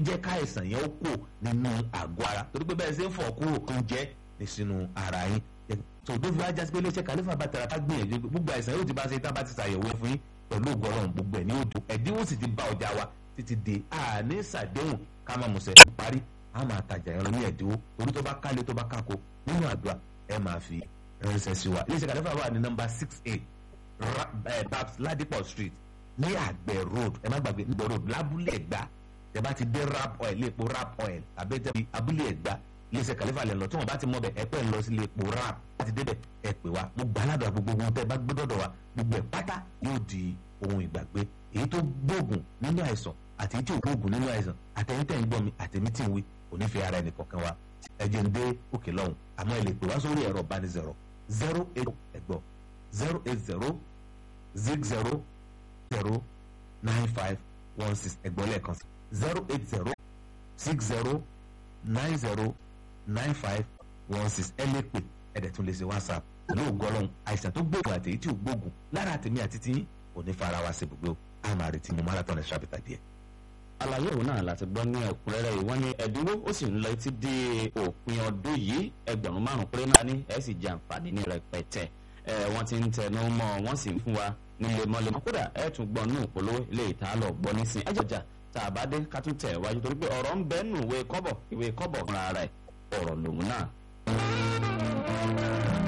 jẹ́ ká àìsàn yẹn ó kò nínú àgọ́ ara torí pé bẹ́ẹ̀ ṣe ń fọ̀ kúrò oúnjẹ ní sínú ara yín tó tó fi wá jásí pé iléeṣẹ́ kàlífà bá tẹ̀ra ká gbìyànjú gbogbo àìsàn yóò ti bá ṣe tá a bá ti ṣàyẹ̀wò fún yín pẹ̀lú ògbọ́rọ̀ gbogbo ẹ̀ ní òdo ẹ̀dínwó sì ti bá ọjà wa títí di àní ṣàdéhùn ká máa mùsẹ̀ tó parí a máa tajà ẹran ní ẹ̀dínwó torí tó bá kálé tó bá kákó nínú àdúrà ẹ máa fi ránṣẹ́ sí wa iléeṣẹ́ kàlífà wà ní nọ́mbà six eight babs ladipo street ní àgbẹ̀ road ẹ má gbàgbé àgbẹ̀ road lábúlé ẹ̀gbá ẹ bá ti dé rap oil léèpo rap oil àbẹ́tẹ̀ abúlé ẹ̀gbá iléeṣẹ́ kàlífà lẹ̀ lọ tí wọ́n bá ti mọ̀ bẹ̀ ẹ pẹ́ ń lọ sí léèpo rap láti débẹ̀ ẹ pè wá mo gbà ládùúgbà gbogbo ohun tẹ́ ẹ bá gbé dọ̀dọ̀ wa gbogbo ẹ̀ pátá yóò di ohun ìgbàgbé èyí tó gbóògùn nínú àìsàn àti èyí tí ò gbóògùn nínú àìsàn àtẹ̀yìn tẹ̀ ń gbọ́ mi àtẹ̀mí tí ń wí kò ní fi ara ẹnì kọ̀ọ̀kan wa ẹ jẹ́ ń dé òkè lọ́hùn àmọ́ ẹ lè pè wá sórí ẹ̀rọ ìbánisọ̀rọ̀ zero eight ẹ̀gbọ́ zero eight zero zig zero zero nine five one six ẹ̀gbọ́n lẹ́ẹ̀kan sí zero eight zero six zero nine zero nine five one six ẹ lè pè ẹ̀dẹ̀ tún lè ṣe whatsapp pẹ̀lú ògbọ́lọ́hún àìsàn tó gbóògùn àti èyí tí ò gbóògùn lára àtẹ̀mí àti tiyín kò ní fara wa sí ibùgbé o a máa retí mo marathon ẹ̀ ṣàbẹ̀tà díẹ̀. àlàyé òun náà láti gbọ́ ní ẹ̀kúnrẹ́rẹ́ yìí wọ́n ní ẹ̀dínwó ó sì ń lọ títí dé òpin ọdún yìí ẹgbẹ̀rún márùn péré náà ní ẹ̀ sì jẹ àǹfààní ní rẹpẹtẹ ẹ̀ wọ́n ti ń tẹnu mọ́ wọ́n sì ń fún wa ní lemọ́lemọ́ kódà ẹ̀ tún gbọ́ nù polówó ilé ìta lọ gbọ́ nísìn ẹ̀ jọjà tá a bá dé ká tún tẹ̀ wájú torí pé ọ̀rọ̀ ń bẹ́ẹ̀ nù ìwé kọ́bọ̀ ìwé kọ́bọ̀ fúnra rẹ̀ ọ̀rọ̀ lòun náà